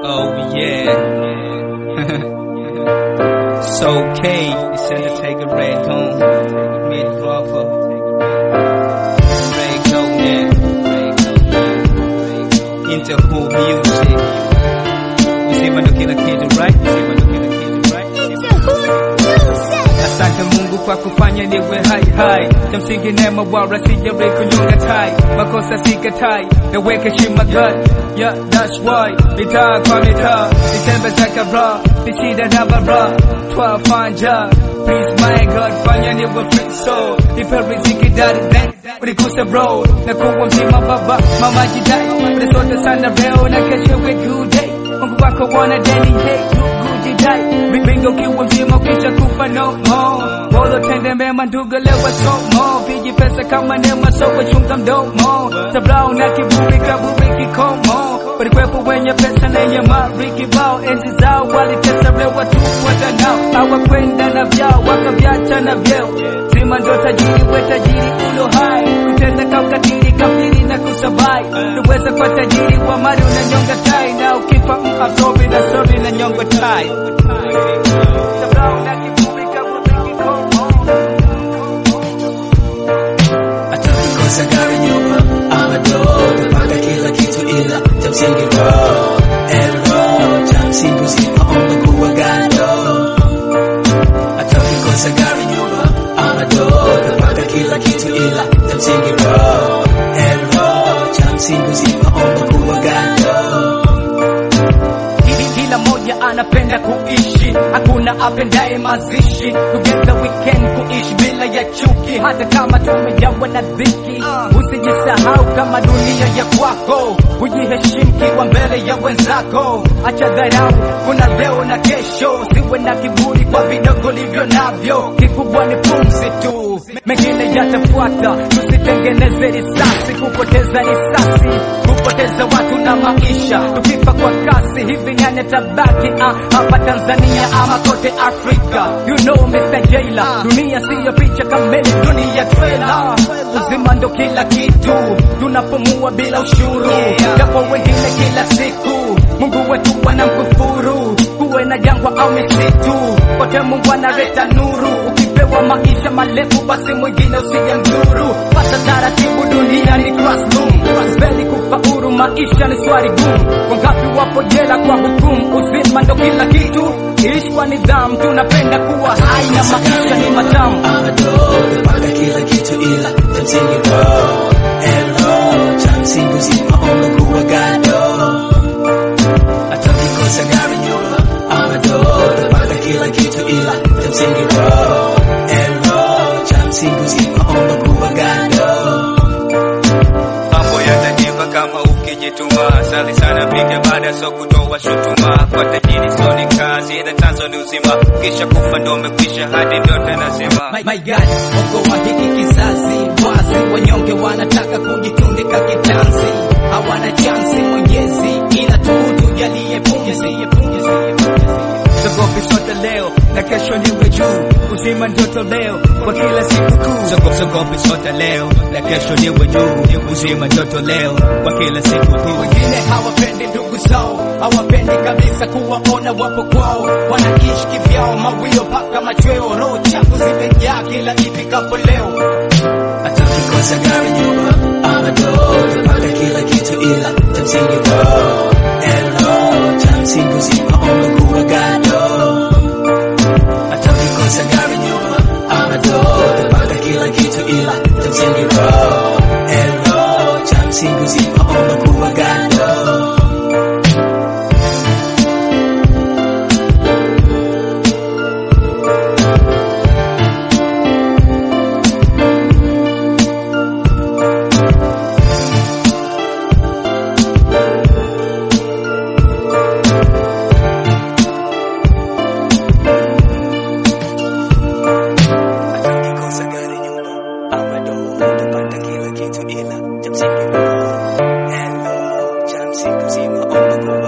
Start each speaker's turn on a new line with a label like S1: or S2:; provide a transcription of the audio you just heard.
S1: Oh yeah. so okay, it's in the take a red home. Mid Crawford. Ray Goldman. Into who music. Usema ndo kila kitu right? Usema ndo kila kitu right? Asante Mungu kwa kufanya niwe hai hai, cha msingi neema wala sijawahi kunyonga tai, makosa sikatai, naweka heshima gani Yeah, that's why mitaa kwa mitaa nitembeza kabra nishida na bara twafanja Please my God fanya niwe free soul nipe riziki dari then unikuse bro na kuwa mzima baba mama jidai ulisote sana leo na kesho we good day Mungu wako wana deni hey good jidai Bingo kiwa mzima ukisha kufa no more Bolo tende mema ndugu lewa somo Viji pesa kama nema so wachunga mdomo Tabrao na kiburi kaburi kikomo Walikuwepo wenye pesa na yenye mali kibao Enzi zao walitesa lewa tu watanao Hawakwenda na vyao wakaviacha na vyeo Sima ndo tajiri we tajiri ulo hai Kutenda kaukatili kafiri na kusabai Nuweza kwa tajiri wa mali unanyonga tai Na ukifa mabsobi na sobi na nyongo tai Tabrao na kiburi kaburi kikomo
S2: Atakikosa gari nyumba ama doo Tapata kila kitu ila cha msingi roho Ero cha msingi usipoomba kuwa gado Atakikosa gari nyumba ama doo Tapata kila kitu ila cha msingi roho Ero cha msingi usipoomba kuwa gado
S1: Kila- Kila moja anapenda kuishi, hakuna apendaye mazishi. Together we can kuishi bila ya chuki, hata kama tumejawa na dhiki. Usijisahau kama dunia ya kwako, ujiheshimu kiwa mbele ya wenzako. Acha dharau, kuna leo na kesho, siwe na kiburi kwa vidogo livyo navyo. Kikubwa ni pumzi tu, mengine yatafuata. Tusitengeneze risasi, kupoteza risasi, kupoteza watu na maisha, tukifa kwa kasi hivi nani tabaki ah, hapa Tanzania ama kote Afrika? You know Mr. Jailer, dunia siyo picha kamili, dunia trailer. Uzima ndo kila kitu, tunapumua bila ushuru, japo wengine kila siku Mungu wetu wanamkufuru, kuwe na jangwa au misitu, kote Mungu analeta nuru. Ukipewa maisha marefu, basi mwingine usije mdhuru. Pata taratibu, dunia ni classroom, Speli kufaulu, maisha ni swali gumu. Wangapi wapo jela kwa hukumu? Uzima ndo kila kitu, ishi kwa nidhamu. Tunapenda kuwa hai na maisha ni matamu.
S2: ama doo Tapata kila kitu ila cha msingi roho Ero cha msingi usipoomba kuwa gado Atakikosa gari nyumba ama doo Tapata kila kitu ila cha msingi roho Ero cha msingi usipoomba kuwa gado
S1: mambo yatajipa kama ukijituma. Sali sana piga baada so kutoa shutuma kwa tajiri, so ni kazi ila chanzo ni uzima. Kisha kufa ndo umekwisha, hadi vyote nasema
S3: My, my God, Mungu wa hiki kizazi wazi, wanyonge wanataka kujitundika kitanzi, hawana chansi Mwenyezi, ila tu tujalie pumzi.
S1: Sogopi sote leo na kesho niwe juu, uzima ndoto leo kwa kila siku kuu. Sogo- Sogopi sote leo na kesho niwe juu, uzima ndoto leo kwa kila siku kuu.
S3: Wengine hawapendi ndugu zao, hawapendi kabisa kuwaona wapo kwao, wanaishi kivyao, mawio mpaka machweo, roho chafu zimejaa kila ifikapo leo.
S2: Atakikosa gari nyumba ama doo Tapata kila kitu ila cha msingi roho Ero cha msingi usipoomba kuwa gado Atakikosa gari nyumba ama doo Tapata kila kitu ila cha msingi roho Ero cha msingi usipoomba kuwa gado Atakikosa gari nyumba ama doo Tapata kila kitu ila cha msingi roho Ero cha msingi usipoomba kuwa